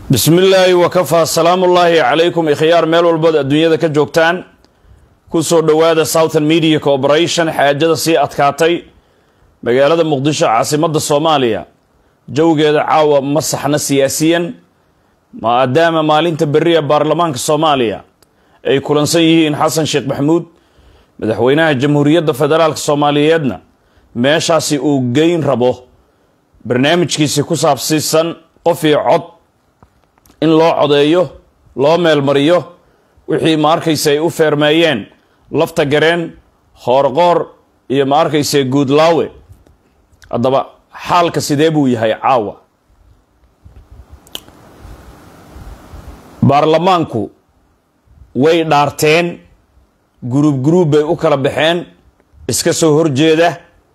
bismi illaahi wakafaa salaamullaahi calaykum ikhyaar meel walbood adduunyada ka joogtaan kusoo dhowaada southern media corporation xaajada sii adkaatay magaalada muqdisho caasimadda soomaaliya jawgeeda caawa ma saxna siyaasiyan maadaama maalinta beriya baarlamaanka soomaaliya ay kulansan yihiin xasan sheekh maxamuud madaxweynaha jamhuuriyadda federaalk soomaaliyeedna meeshaasi uu geyn rabo barnaamijkiisi ku saabsiisan qof iyo cod in loo codeeyo loo meelmariyo wixii ma arkaysa ay u feermeeyeen lafta gareen hoorqoor iyo ma arkaysa guudlaawe haddaba xaalka sidee buu yahay caawa baarlamaanku way dhaarteen guruub guruub bay u kala baxeen iska soo horjeeda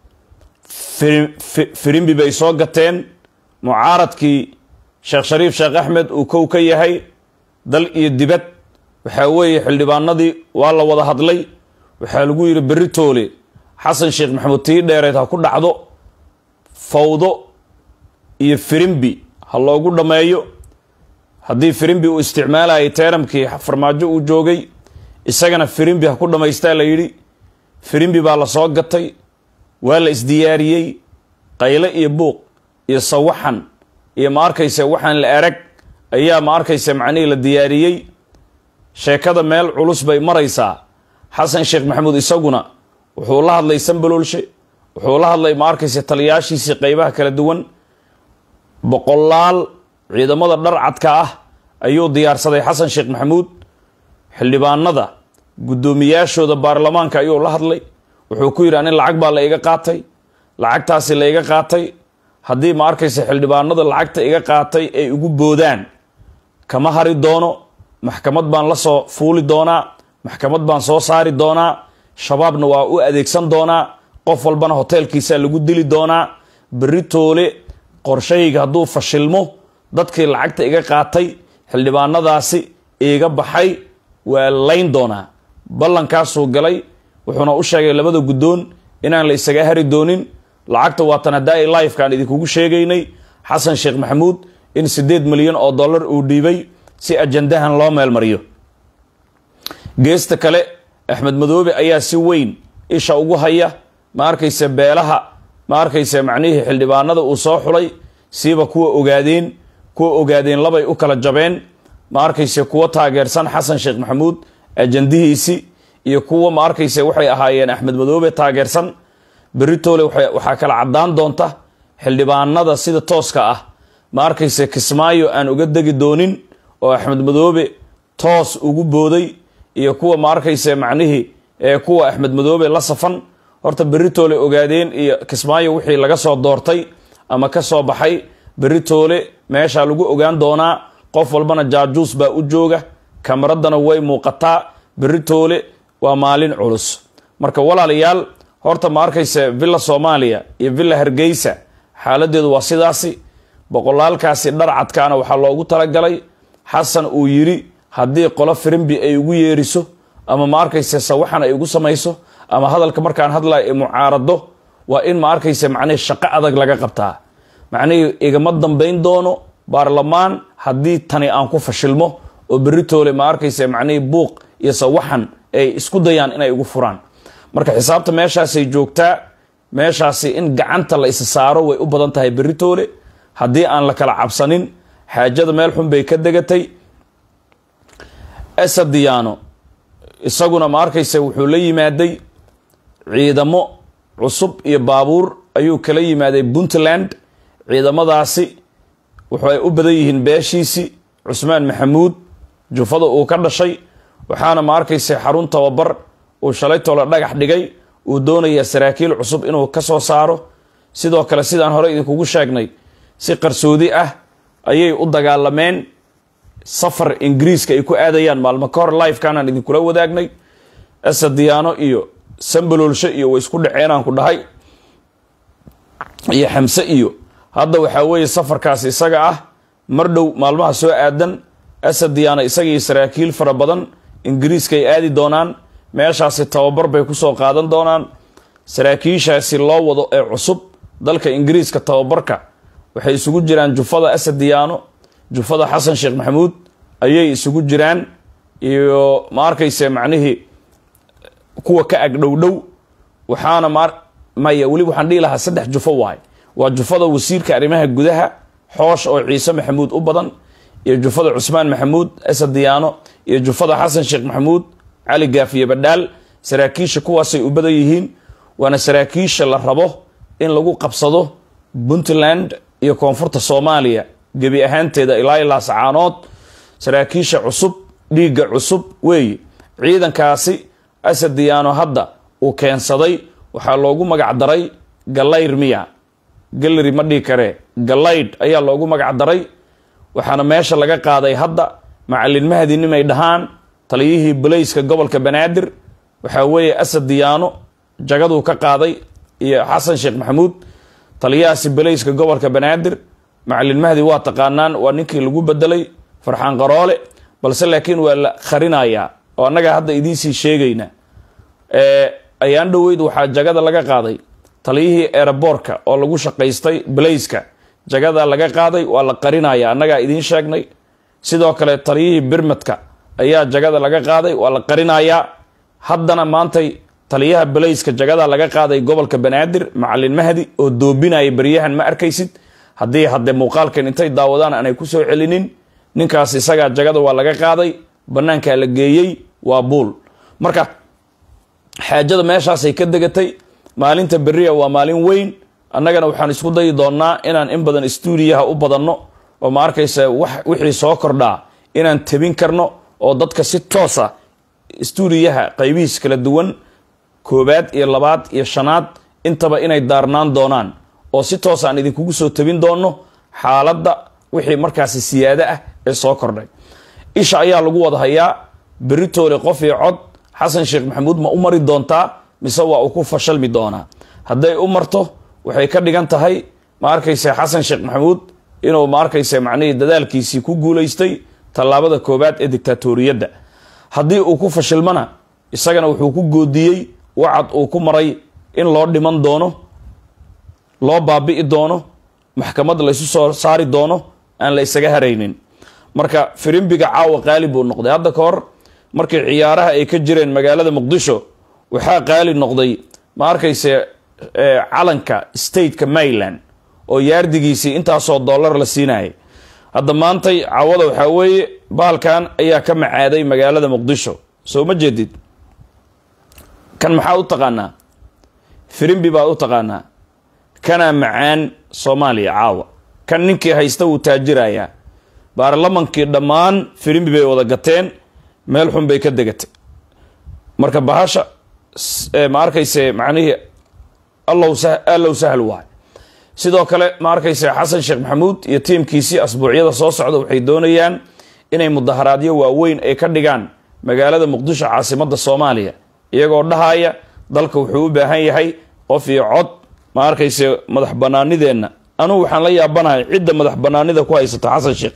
firimbi bay soo gateen mucaaradkii sheekh shariif sheekh axmed uu kow ka yahay dal iyo dibad waxaa weeye xildhibaanadii waa la wada hadlay waxaa lagu yidhi berri toole xasan sheekh maxamuud tii dheereed ha ku dhacdo fawdo iyo firimbi ha loogu dhammeeyo haddii firimbi uu isticmaalayay teeramkii farmaajo uu joogay isagana firimbi ha ku dhammaystaa la yidhi firimbi baa la soo gatay waa la isdiyaariyey qayle iyo buuq iyo sawaxan iyo ma arkaysa waxaan la arag ayaa ma arkaysa macnihii la diyaariyey sheekada meel culus bay maraysaa xasan sheekh maxamuud isaguna wuxuu la hadlay sambaloolshe wuxuu la hadlay ma arkaysa taliyaashiisii qeybaha kala duwan boqolaal ciidamada dharcadka ah ayuu diyaarsaday xasan sheekh maxamuud xildhibaanada guddoomiyaashooda baarlamaanka ayuu la hadlay wuxuu ku yidhi anin lacag baa la iga qaatay lacagtaasi la iga qaatay haddii ma arkaysa xildhibaanada lacagta iga qaatay ay ugu boodaan kama hari doono maxkamad baan la soo fuuli doonaa maxkamad baan soo saari doonaa shabaabna waa u adeegsan doonaa qof walbana hoteelkiisaa lagu dili doonaa berri toole qorshahayga hadduu fashilmo dadkii lacagta iga qaatay xildhibaanadaasi iga baxay waa layn doonaa ballankaasuu galay wuxuuna u sheegay labada guddoon inaan la isaga hari doonin lacagta waatan haddaa i lifekaan idinkugu sheegaynay xasan sheekh maxamuud in siddeed milyan oo dollar uu dhiibay si ajandahan loo meelmariyo geesta kale axmed madoobe ayaa si weyn isha ugu haya ma arkaysa beelaha ma arkaysa macnihii xildhibaanada uu soo xulay siiba kuwa ogaadeen kuwa ogaadeen labay u kala jabeen ma arkaysa kuwa taageersan xasan sheekh maxamuud ajandihiisi iyo kuwa ma arkaysa waxay ahaayeen axmed madoobe taageersan beritoole waxaa kala caddaan doonta xildhibaanada sida tooska ah ma arkaysa kismaayo aan uga degi doonin oo axmed madoobe toos ugu booday iyo kuwa ma arkaysa macnihii ee kuwa axmed madoobe la safan horta beritoole ogaadeen iyo kismaayo wixii laga soo doortay ama ka soo baxay beritoole meeshaa lagu ogaan doonaa qof walbana jaajuus baa u jooga kamaradana way muuqataa beritoole waa maalin culus marka walaalayaal horta ma arkaysa villa soomaaliya iyo villa hargeysa xaaladeedu waa sidaasi boqolaalkaasi dharcadkaana waxaa loogu talagalay xasan uu yidhi haddii qolo firimbi ay ugu yeeriso ama ma arkaysa sawaxan ay ugu samayso ama hadalka markaan hadlaya ay mucaarado waa in ma arkaysa macnihii shaqo adag laga qabtaa macnihii igama dambayn doono baarlamaan haddii tani aan ku fashilmo oo beritoole ma arkaysa macnihii buuq iyo sawaxan ay isku dayaan inay ugu furaan marka xisaabta meeshaasay joogtaa meeshaasi in gacanta la isa saaro way u badan tahay beritoole haddii aan la kala cabsanin xaajada meel xun bay ka degatay esadiyaano isaguna ma arkaysa wuxuu la yimaaday ciidamo cusub iyo baabuur ayuu kala yimaaday puntland ciidamadaasi waxay u badan yihiin beeshiisi cusmaan maxamuud jufada uu ka dhashay waxaana ma arkaysa xarun tababar uu shalay tolo dhagax dhigay uu doonayaa saraakiil cusub inuu ka soo saaro sidoo kale sidaan hore idinkugu sheegnay si qarsoodi ah ayay u dagaalameen safar ingiriiska ay ku aadayaan maalmo ka hor lifekanaan idinkula wadaagnay asadiyaano iyo sambaloolsho iyo way isku dhaceenaan ku dhahay iyo xamse iyo hadda waxaa weeye safarkaasi isaga ah mar dhow maalmaha soo aadan asadiyaano isaga iyo saraakiil fara badan ingiriiska ay aadi doonaan meeshaasi tababar bay kusoo qaadan doonaan saraakiishaasi loo wado ee cusub dalka ingiriiska tababarka waxay isugu jiraan jufada asadiyaano jufada xasan sheekh maxamuud ayay isugu jiraan iyo ma arkayse macnihii kuwa ka ag dhow dhow waxaana ma maya weli waxaan dhihi lahaa saddex jufo waay waa jufada wasiirka arrimaha gudaha xoosh oo ciise maxamuud u badan iyo jufada cusmaan maxamuud asad diyaano iyo jufada xasan sheekh maxamuud cali gaafiye badhaal saraakiisha kuwaasay u badan yihiin waana saraakiisha la rabo in lagu qabsado puntland iyo koonfurta soomaaliya gebi ahaanteeda ilaa ilaa sacaanood saraakiisha cusub dhiigga cusub weeye ciidankaasi asad diyaano hadda uu keensaday waxaa loogu magac daray galayr miya gallery ma dhihi karee galaydh ayaa loogu magac daray waxaana meesha laga qaaday hadda macalin mahdi nimay dhahaan taliyihii balayska gobolka banaadir waxaa weeye asad diyaano jagaduu ka qaaday iyo xasan sheekh maxamuud taliyahaasi balayska gobolka banaadir macalin mahdi waa taqaanaan waa ninkii lagu bedelay farxaan qaroole balse laakiin waa la qarinayaa oo annaga hadda idiinsii sheegayna ayaan dhoweyd waxaa jagada laga qaaday taliyihii eeraboorka oo lagu shaqaystay balayska jagada laga qaaday waa la qarinaya annagaa idiin sheegnay sidoo kale taliyihii birmadka ayaa jagada laga qaaday waa la qarinayaa haddana maantay taliyaha balayska jagada laga qaaday gobolka banaadir macalin mahdi oo doobinaya beryahan ma arkaysid haddii haddee muuqaalkan intay daawadaan aanay ku soo celinin ninkaas isagaa jagada waa laga qaaday bannaankaa la geeyey waa buul marka xaajada meeshaasay ka degatay maalinta beriya waa maalin weyn annagana waxaan isku dayi doonnaa inaan in badan stuudiyaha u badanno oo ma arkaysa wax wixii soo kordhaa inaan tebin karno oo dadka si toosa stuudiyaha qaybihiis kala duwan koobaad iyo labaad iyo shanaad intaba inay daarnaan doonaan oo si toos aan idinkugu soo tabin doonno xaaladda wixii markaasi siyaado ah ee soo kordhay isha ayaa lagu wada hayaa beritoole qof iyo cod xasan sheekh maxamuud ma u mari doontaa mise waa uu ku fashalmi doonaa hadday u marto waxay ka dhigan tahay ma arkayse xasan sheekh maxamuud inuu ma arkayse macnihii dadaalkiisii ku guulaystay tallaabada koobaad ee dictaatoriyadda haddii uu ku fashilmana isagana wuxuu ku goodiyey wacad uu ku maray in loo dhiman doono loo baabi'i doono maxkamad laysu soo saari doono aan la isaga haraynin marka firimbiga caawa qaali buu noqday hadda ka hor markii ciyaaraha ay ka jireen magaalada muqdisho waxaa qaali noqday ma arkayse calanka stateka maryland oo yaardigiisii intaasoo dollar la siinayay hadda maantay caawada waxaa weeye bahalkan ayaa ka macaaday magaalada muqdisho soo ma jeedid kan maxaa u taqaanaa firimbi baad u taqaanaa kanaa macaan soomaaliya caawa kan ninkii haysta wuu taajirayaa baarlamankii dhammaan firimbi bay wada gateen meel xun bay ka degatay marka bahasha ma arkayse macnihii allow allow sahal waay sidoo kale ma arkayse xasan sheekh maxamuud iyo tiimkiisii asbuucyada soo socda waxay doonayaan inay mudaharaadyo waaweyn ay ka dhigaan magaalada muqdisho caasimadda soomaaliya iyagoo dhahaya dalka wuxuu u baahan yahay qof iyo cod ma arkayse madax banaanideenna anugu waxaan la yaabanahay cidda madax banaanida ku haysata xasan sheekh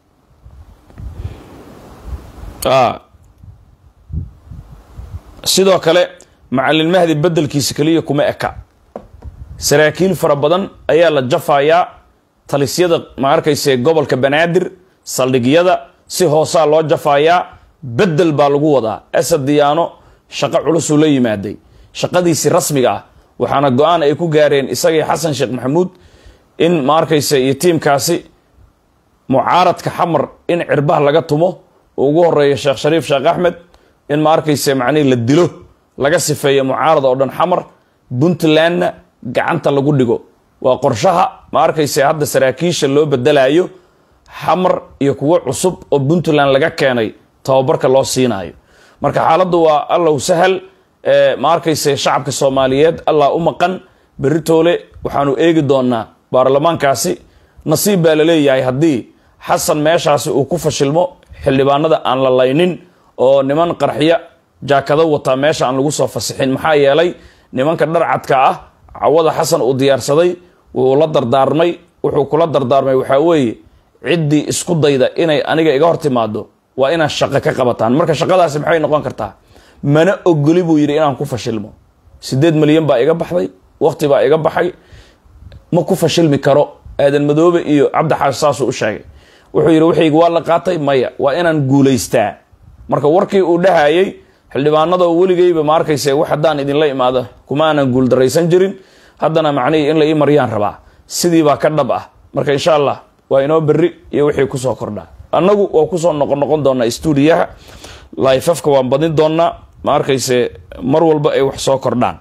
sidoo kale macalin mahdi bedelkiisa keliya kuma eka saraakiil fara badan ayaa la jafayaa talisyada ma arkayse gobolka banaadir saldhigyada si hoosaa loo jafayaa bedel baa lagu wadaa asad diyaano shaqo culusuu la yimaaday shaqadiisii rasmiga ah waxaana go-aan ay ku gaareen isagii xasan sheekh maxamuud in ma arkayse iyo tiimkaasi mucaaradka xamar in cirbaha laga tumo uu ugu horeeyo sheekh shariif sheekh axmed in ma arkayse macnihi la dilo laga sifeeyo mucaarad oo dhan xamar puntlandna gacanta lagu dhigo waa qorshaha ma arkayse hadda saraakiisha loo bedelayo xamar iyo kuwo cusub oo puntland laga keenay tababarka loo siinayo marka xaaladdu waa allow sahal ma arkayse shacabka soomaaliyeed allah u maqan beritoole waxaanu eegi doonaa baarlamaankaasi nasiib baa la leeyahay haddii xasan meeshaasi uu ku fashilmo xildhibaanada aan la laynin oo niman qarxiya jaakado wataa meesha aan lagu soo fasixin maxaa yeelay nimanka dharcadka ah cawada xasan uu diyaarsaday wuu la dardaarmay wuxuu kula dardaarmay waxaa weeye ciddii isku dayda inay aniga iga hor timaado waa inaad shaqo ka qabataan marka shaqadaasi maxay noqon kartaa mana ogoli buu yidhi inaan ku fashilmo siddeed milyan baa iga baxday waqti baa iga baxay ma ku fashilmi karo aadan madoobe iyo cabdi xaash saasuu u sheegay wuxuu yidhi waxaygi waa la qaatay maya waa inaan guulaystaa marka warkii uu dhahayay xildhibaanada oo weligeyba ma arkayse wax haddaan idinla imaado kuma aanan guuldaraysan jirin haddana macnihii in la ii maryaan rabaa sidii baa ka dhab ah marka insha allah waa inoo berri iyo wixii kusoo kordhaa annagu waa kusoo noqon noqon doonaa stuudiyaha lifafka waan badin doonaa ma arkayse mar walba ay wax soo kordhaan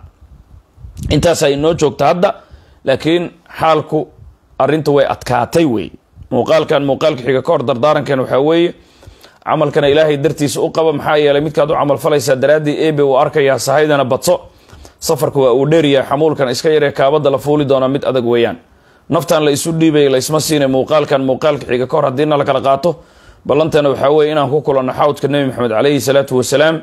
intaasaa inoo joogta hadda laakiin xaalku arrinta way adkaatay wey muuqaalkan muuqaalka xiga ka hor dardaarankan waxaa weeye camalkana ilaahay dartiisa u qaba maxaa yeelay midkaad u camal falaysaa daraaddii ebe uu arkayaa sahaydana badso safarka waa uu dheeryahay xamuulkan iska yaree kaabada la fuuli doonaa mid adag weeyaan naftan la isu dhiibay laysma siinay muuqaalkan muuqaalka xiga ka hor haddiina la kala qaato ballantana waxaa weeye inaan ku kulanno xawdka nebi maxamed caleyhi salaatu wasalaam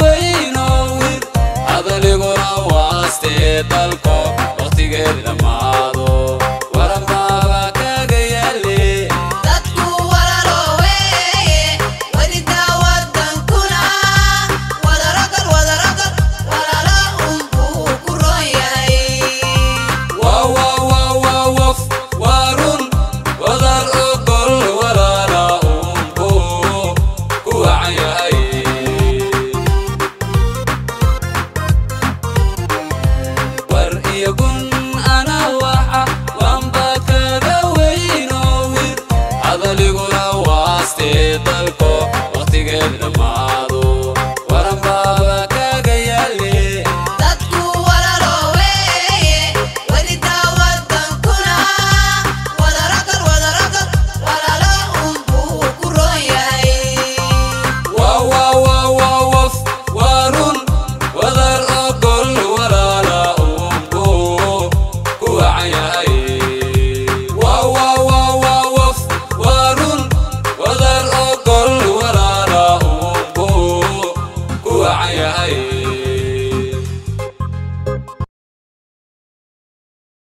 dalko waqtigeed dhammaa